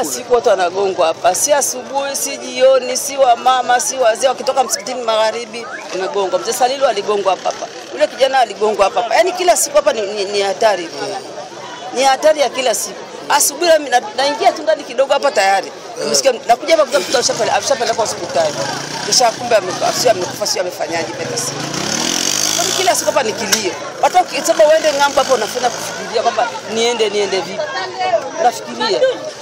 Kila siku watu wanagongwa hapa, si asubuhi, si jioni, si wamama, si wazee. Wakitoka msikitini magharibi wanagongwa. Mzee Salilu aligongwa hapa hapa, yule kijana aligongwa hapa hapa. Yaani kila siku hapa ni, ni, ni hatari, ni hatari ya kila siku. Asubuhi na- na- naingia tu ndani kidogo hapa tayari Nimesikia nakuja hapa kukuta ashapeleka ashapeleka hospitali. Kisha kumbe amekufa, sio amekufa, sio amefanyaje peta si. Kwani kila siku hapa ni kilio. Watu wakisema uende ng'ambo hapo unafanya kufikiria kwamba niende niende vipi. Unafikiria.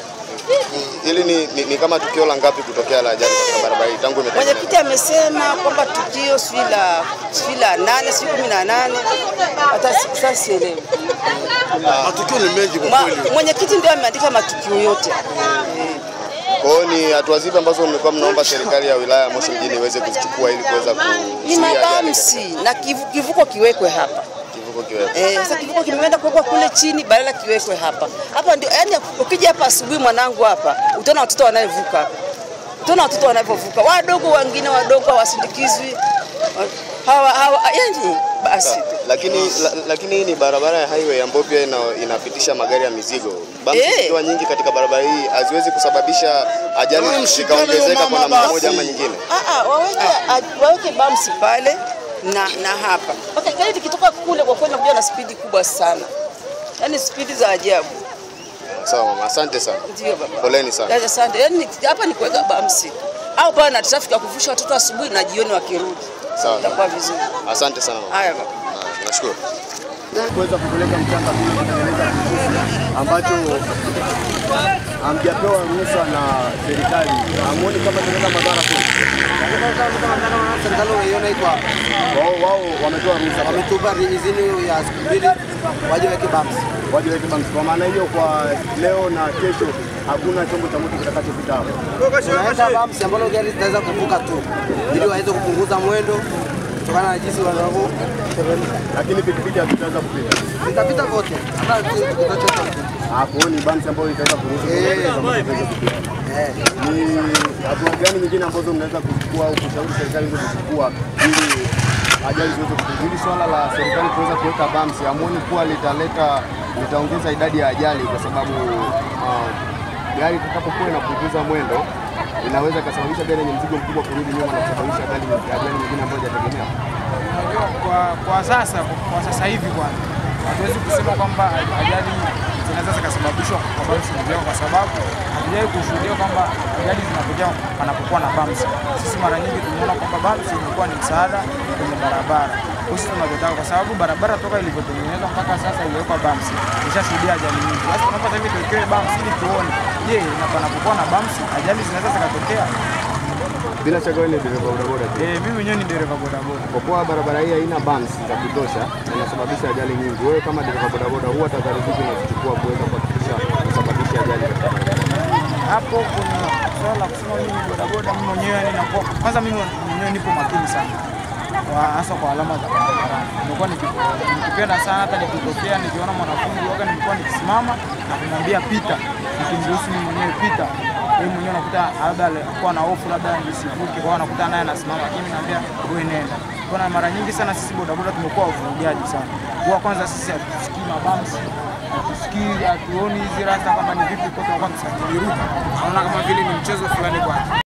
Hili ni, ni, ni kama tukio la ngapi kutokea la ajali katika barabara hii tangu imetengenezwa? Mwenyekiti amesema kwamba tukio sijui la sijui la nane sijui kumi na nane hata si- sasa sielewi. Matukio ni mengi kwa Ma- kweli. Mwenyekiti ndio ameandika matukio yote. Kwa hiyo ni hatua zipi ambazo mmekuwa mnaomba serikali ya wilaya ya Moshi mjini iweze kuzichukua ili kuweza Ni kuzuia ajali mabamsi na kivu, kivuko kiwekwe hapa. kivuko kiwepo? Eh, sasa kivuko kimeenda kuwekwa kule chini badala kiwekwe hapa. Hapa ndio yani, ukija hapa asubuhi mwanangu hapa utaona watoto wanayevuka hapa. Utaona watoto wanavyovuka. Wadogo wengine wadogo hawasindikizwi. Hawa hawa yani basi. Lakini la, lakini hii ni barabara ya highway ambayo pia ina, inapitisha magari ya mizigo. Bumps Eh. zikiwa nyingi katika barabara hii haziwezi kusababisha ajali Wewe mshikane zikaongezeka huyo kwa mama namna basi. moja ama nyingine. Ah, ah, waweke ah, waweke bumps pale na na hapa. Okay, gari likitoka kule kwa kweli nakuja na spidi kubwa sana. Yaani spidi za ajabu. Sawa mama, asante sana. Ndio baba. Poleni sana. Yaani asante. Yaani hapa ni kuweka bumps. Au pale na traffic ya kuvusha watoto asubuhi na jioni wakirudi. Sawa. Itakuwa vizuri. Asante sana mama. Haya baba. Ah, Nashukuru. kuweza kupeleka mchanga kule kutengeneza kifusi ambacho hamjapewa ruhusa na serikali. Hamuoni kama tunaweza madhara kule? serikali unaiona iko hapa. Wao wao wametoa ruhusa wametupa idhini ya siku mbili waje weke bumps. waje weke banks. Kwa maana hiyo, kwa leo na kesho hakuna chombo cha moto kitakachopita hapo. Tunaweka bumps ambalo gari zitaweza kuvuka tu ili waweze kupunguza mwendo kutokana na jinsi wanavyo lakini pikipiki hazitaweza kupita. zitapita vote hata tutachota Hapo ni banks ambayo itaweza kuruhusu Eh. pikipiki za moto ziweze kupita. eh. Ni hatua gani nyingine ambazo mnaweza kuchukua au kushauri serikali iweze kuchukua ili ajali ziweze kupungua? Hili swala la serikali kuweza kuweka bumps, hamuoni kuwa litaleta litaongeza idadi ya ajali kwa sababu ah, gari itakapokuwa inapunguza mwendo inaweza ikasababisha gari yenye mzigo mkubwa kurudi nyuma na kusababisha ajali ajali nyingine ambayo haijategemea. Unajua, kwa, kwa sasa kwa sasa hivi kwanza hatuwezi kusema kwamba ajali zinaweza zikasababishwa kwa bumps zenyewe, kwa sababu hatujawahi kushuhudia kwamba ajali zinatokea panapokuwa na bumps. Sisi mara nyingi tumeona kwamba bumps imekuwa ni msaada kwenye barabara. Sisi tunavyotaka, kwa sababu barabara toka ilivyotengenezwa mpaka sasa iliwekwa bumps, ishashuhudia ajali nyingi. Sasa tunapata hivi tuwekewe bumps ili tuone, je, na panapokuwa na bumps ajali zinaweza zikatokea? Bila shaka wewe ni dereva bodaboda tu. Eh, mimi mwenyewe ni dereva bodaboda. Kwa kuwa barabara hii haina bumps za kutosha na inasababisha ajali nyingi, wewe kama dereva bodaboda huwa tahadhari zipi unazichukua kuweza kuhakikisha kusababisha ajali katika barabara? hapo kuna swala la kusema mimi bodaboda, mimi mwenyewe yani nakuwa kwanza, mimi mwenyewe nipo makini sana kwa hasa kwa alama za barabarani. Nimekuwa niki- nikipenda sana, hata nikitokea nikiona mwanafunzi waga, nilikuwa nikisimama na kumwambia pita, nikimruhusu mimi mwenyewe pita. Yeye mwenyewe unakuta labda alikuwa na hofu labda nisivuke, kwa hiyo anakuta naye anasimama, lakini mimi naambia wewe nenda. Kwa mara nyingi sana sisi bodaboda tumekuwa wavurugaji sana. Kwa kwanza sisi hatusikii mabamsi hatusikii hatuoni hizi rasta kama ni vipi, kwa tunakuwa tukirudi, naona kama vile ni mchezo fulani kwanza.